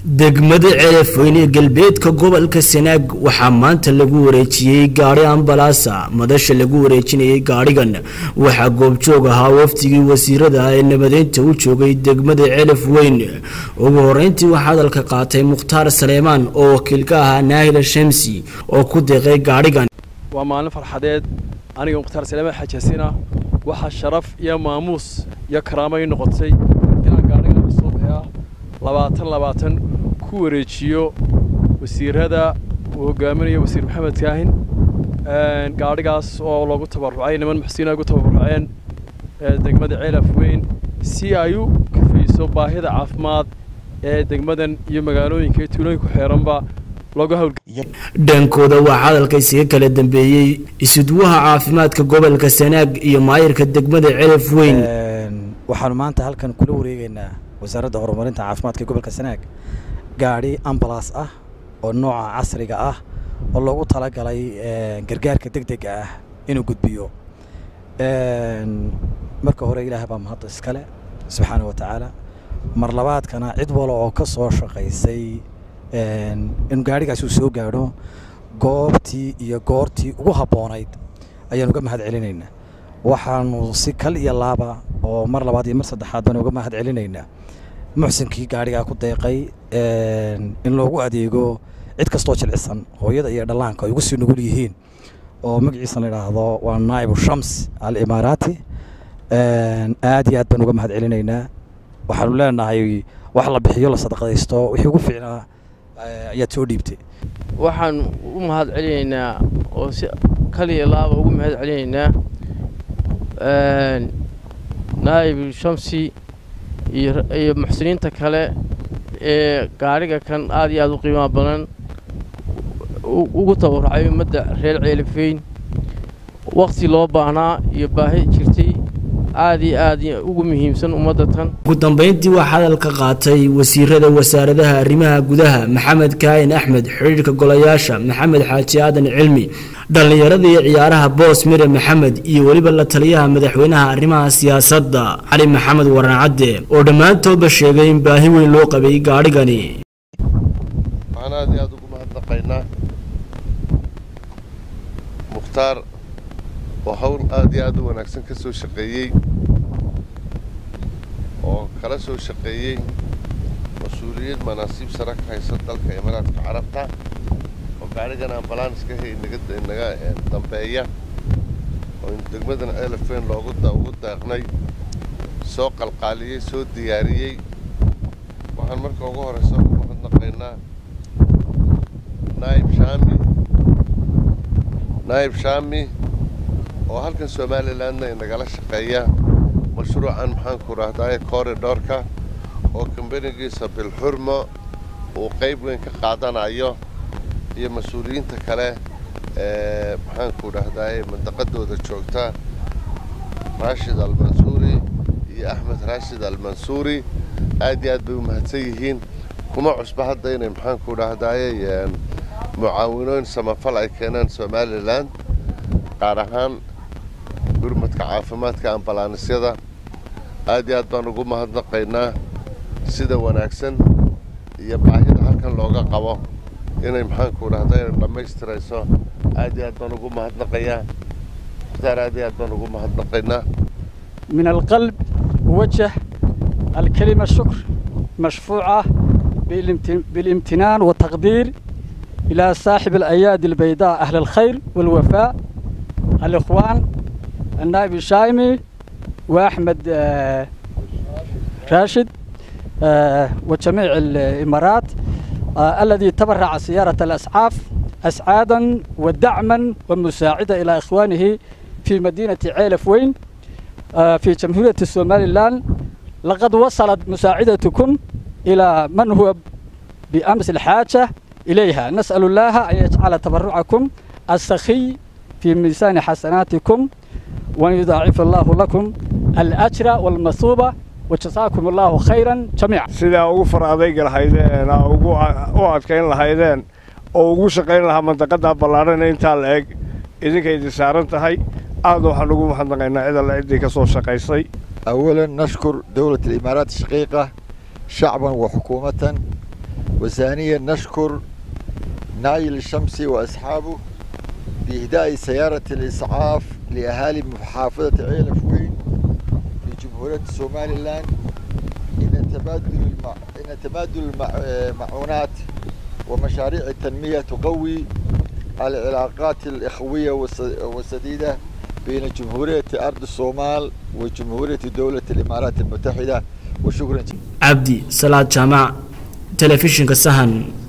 degmada ceelafweyne ee galbeedka gobolka sanaag waxaa maanta lagu wareejiyey gaadhi ambalaasa madasha lagu wareejinayay gaadhigan waxaa goobjoog ahaa wafdigii wasiirada ee nabadeynta u joogay degmada ceelafweyn ugu horeyntii waxaa hadalka qaatay mukhtaar saleemaan oo wakiil ka ahaa naahila shamsi oo ku deeqay gaadhigan waa maalin farxadeed aniga mukhtaar saleemaan xajaasina waxaa sharaf iyo maamuus iyo karaamo ii noqotay inaan gaadhigan kasoo baxaa labaatan labaatan ku wareejiyo wasiirada uu hogaaminayo wasiir maxamed kaahin gaadhigaas oo loogu tabarucay niman muxsiniin ay ugu tabaruceen degmada ceelaf weyn si ay u kafayso baahida caafimaad ee degmadan iyo magaalooyinka iyo tuulooyinka ku xeeranba looga hawl dhankooda waxaa hadalka isaga kala dambeeyey isudwaha caafimaadka gobolka sanaag iyo maayirka degmada ceelaf weyn waxaanu maanta halkan kula wareegaynaa wasaaradda horumarinta caafimaadka gobolka sanaag gaadhi ambalas ah oo nooca casriga ah oo loogu talagalay gargaarka deg dega ah inuu gudbiyo marka hore ilaah baa mahadda iskale subxaana wa tacaala mar labaadkana cid walo oo ka soo shaqaysay in gaadhigaas uu soo gaadho goobtii iyo goortii ugu habboonayd ayaan uga mahad celinaynaa waxaanu si kal iyo laaba oo mar labaad iyo mar saddexaad baan uga mahad celinaynaa muxsinkii gaadhigaa ku deeqay in loogu adeego cid kastoo jilcisan hooyada iyo dhallaanka ay ugu sii nugul yihiin oo magaciisa la idhaahdo waa naa'ibu shams al imaaraati aad iyo aad baan uga mahad celinaynaa waxaanu leenahay wax la bixiyo la sadaqadaysto wixii ugu fiicnaa ayaad soo dhiibtay waxaan u mahad celinaynaa oo si kaliya laaba ugu mahad celinaynaa naa'ib shamsi iyo muxsiniinta kale ee gaadhiga kan aad iyo aad u qiimaha badan ugu tabarucay ummadda reer ceelifeyn wakhti loo baahnaa iyo baahi jirtay aad iyo aad ugu muhiimsan ummadda tan ugu dambeyntii waxaa hadalka qaatay wasiirada wasaaradaha arrimaha gudaha maxamed kaahin axmed xidhiirka golayaasha maxamed xaaji aadan cilmi dhallinyarada iyo ciyaaraha boos mire maxamed iyo weliba la taliyaha madaxweynaha arrimaha siyaasadda cali maxamed warancadde oo dhammaantoodba sheegay in baahi weyn loo qabay gaadhigani waxaan aad iyo aad ugu mahadnaqaynaa mukhtaar oo hawl aad iyo aad u wanaagsan ka soo shaqeeyey oo kala soo shaqeeyey mas-uuliyad manaasiib sare ka haysa dalka imaaraadka carabta oo gaadhigan ambalaanska he inaga dambeeya oo degmadan elefen loogu ugu deeqnay soo qalqaaliyey soo diyaariyey waxaan marka ugu horeysa ugu mahadnaqaynaa naayib shaami naayib shaami oo halkan somalilandna inagala shaqeeya mashruucan maxaanku rahdaye corridorka oo kambanigiisa bilxurmo uu qayb weyn ka qaadanayo iyo mas-uuliyiinta kale ee maxaanku dhahdaye mandaqadooda joogta raashid almansuuri iyo axmed raashid almansuuri aad iyo aad bay u mahadsan yihiin kuma cusba hadda inay maxaanku dhahdaye mucaawinooyin samafal ay keenaan somalilan qaar ahaan gurmadka caafimaadka ambalaanisyada aad iyo aad baan ugu mahadnaqaynaa sida wanaagsan iyo baahida halkan looga qabo inay maxaanku dhahday dhammaystirayso aad iyo aad baan ugu mahadnaqayaa mukhtaar aad iyo aad baan ugu mahadnaqaynaa من القلب وجه الكلمة الشكر مشفوعة بالامتنان والتقدير إلى صاحب الأيادي البيضاء أهل الخير والوفاء الإخوان النائب الشايمي وأحمد راشد وجميع الإمارات الذي تبرع سيارة الأسعاف أسعادا ودعما ومساعدة إلى إخوانه في مدينة عيلفوين في جمهورية الصوماليلان لقد وصلت مساعدتكم إلى من هو بأمس الحاجة إليها نسأل الله أن يجعل تبرعكم السخي في ميزان حسناتكم وأن يضاعف الله لكم الأجر والمثوبة وجزاكم الله خيرا جميعا sidaa ugu far adayga lahaydeen ugu u adkayn lahaydeen oo ugu shaqayn lahaa mandaqada ballaadhan intaa la eg idinka idin saaran tahay aad waxaan ugu mahadnaqaynaa cid alle ciddii ka soo shaqaysay أولا نشكر دولة الإمارات الشقيقة شعبا وحكومة وثانيا نشكر نايل الشمسي وأصحابه بإهداء سيارة الإسعاف لأهالي محافظة عيلة فوين في جمهورية سومالي لاند إن تبادل المع... إن تبادل المعونات ومشاريع التنمية تقوي العلاقات الإخوية والسديدة بين جمهورية أرض الصومال وجمهورية دولة الإمارات المتحدة وشكرا عبدي صلاة جامع تلفزيون كسهن